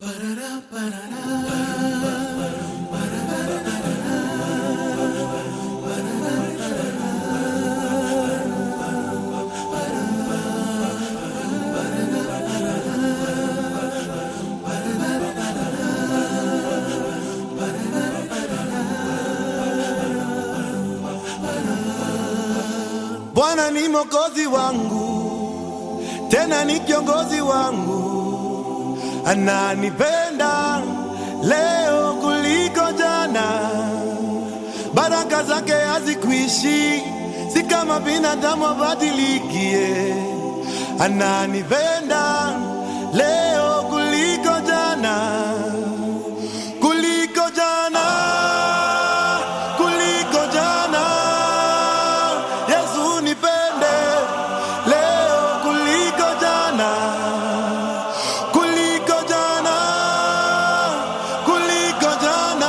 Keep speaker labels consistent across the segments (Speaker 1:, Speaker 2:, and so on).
Speaker 1: Bwana ni mwokozi wangu, tena ni kiongozi wangu, ananipenda leo kuliko jana. Baraka zake hazikuishi, si kama binadamu abadilikie. Ananipenda leo kuliko jana, kuliko jana, kuliko jana. Yesu nipende leo kuliko jana, kuliko jana, kuliko jana.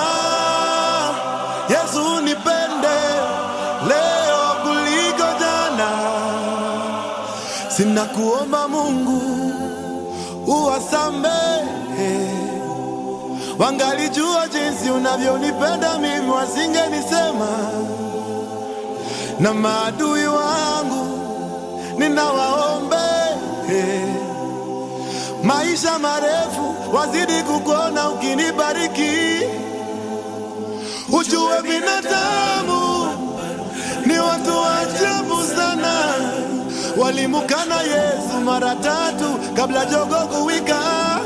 Speaker 1: Yesu nipende leo kuliko jana. Sina kuomba Mungu uwasamehe, wangalijua jinsi unavyonipenda mimi, wasingenisema na maadui wangu ninawaombe maisha marefu, wazidi kukuona ukinibariki. Ujue binadamu ni watu wa ajabu sana, walimukana Yesu mara tatu kabla jogo kuwika.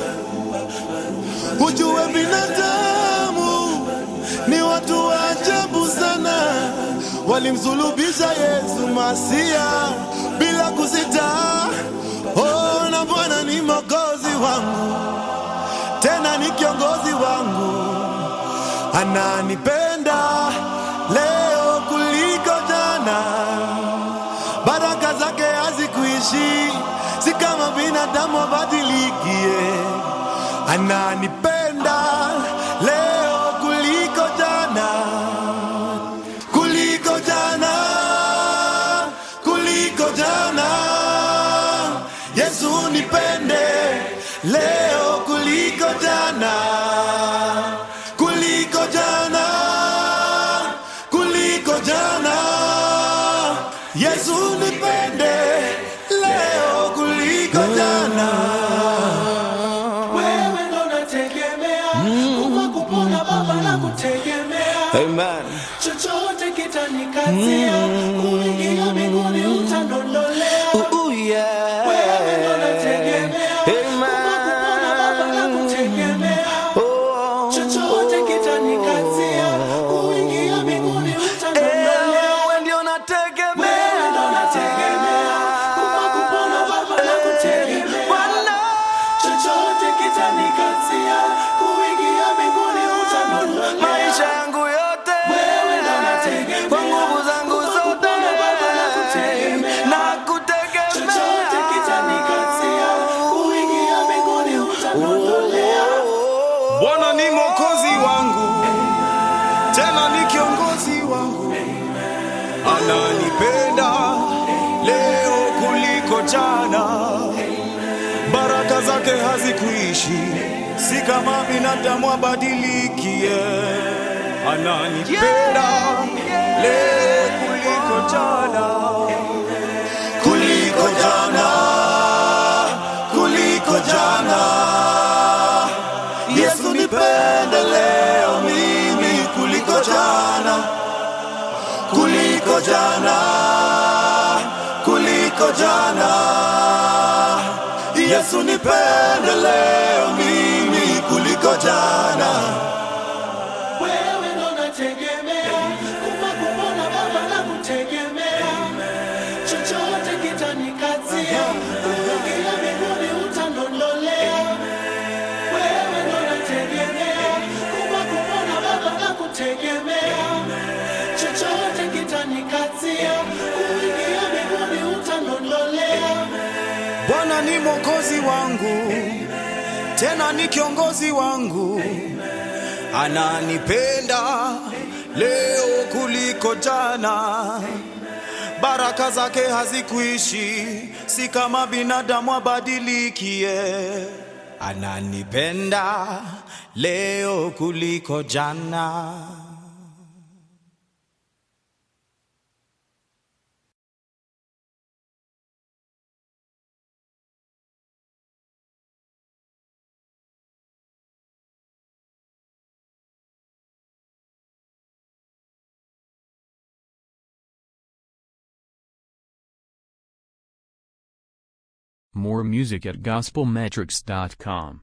Speaker 1: Ujue binadamu ni watu wa ajabu sana, walimsulubisha Yesu Masia bila kusita. Oh, na Bwana ni mwokozi wangu, tena ni kiongozi wangu, ananipenda leo kuliko jana. Baraka zake hazikuishi, si kama binadamu abadilikie. Ananipenda leo kuliko jana, kuliko jana, kuliko jana. Yesu nipende leo kuliko jana, kuliko jana, kuliko jana. Yesu nipende leo kuliko jana.
Speaker 2: Wewe ndo nategemea kufa kupona Baba na kutegemea
Speaker 1: Amen.
Speaker 2: chochote kitanikazia kuingia mbinguni utandondolea
Speaker 1: Ooh, yeah.
Speaker 2: Wewe ndo nategemea kufa kupona Baba na kutegemea
Speaker 1: Oh.
Speaker 2: chochote kitanikazia kuingia mbinguni utandondolea
Speaker 1: Wewe ndio nategemea.
Speaker 2: Wewe ndo nategemea kufa kupona Baba na kutegemea
Speaker 1: Bwana.
Speaker 2: chochote kitanikazia kuingia mbinguni utandondolea
Speaker 1: Maisha yangu yote
Speaker 2: Wewe ndo nategemea.
Speaker 1: kwa nguvu zangu
Speaker 2: Kufa
Speaker 1: zote
Speaker 2: kupona Baba na kutegemea.
Speaker 1: na kutegemea.
Speaker 2: chochote kitanikazia kuingia mbinguni utaniondolea
Speaker 1: Bwana ni mwokozi wangu, tena ni kiongozi wangu, ananipenda leo kuliko jana. Baraka zake hazikuishi, si kama binadamu abadilikie. Ananipenda leo kuliko jana, kuliko jana, kuliko jana. Yesu nipende leo mimi kuliko jana, kuliko jana, kuliko jana. Yesu nipende leo mimi kuliko jana.
Speaker 2: wewe ndo nategemea kufa kupona baba na kutegemea chochote kitanikazia kuingia mbinguni utaniondolea wewe ndo nategemea kufa kupona baba na kutegemea chochote kitanikazia kuingia mbinguni utaniondolea
Speaker 1: Bwana ni mwokozi wangu, tena ni kiongozi wangu, ananipenda leo kuliko jana. Baraka zake hazikuishi, si kama binadamu abadilikie. ananipenda leo kuliko jana.
Speaker 3: More music at gospelmetrics.com.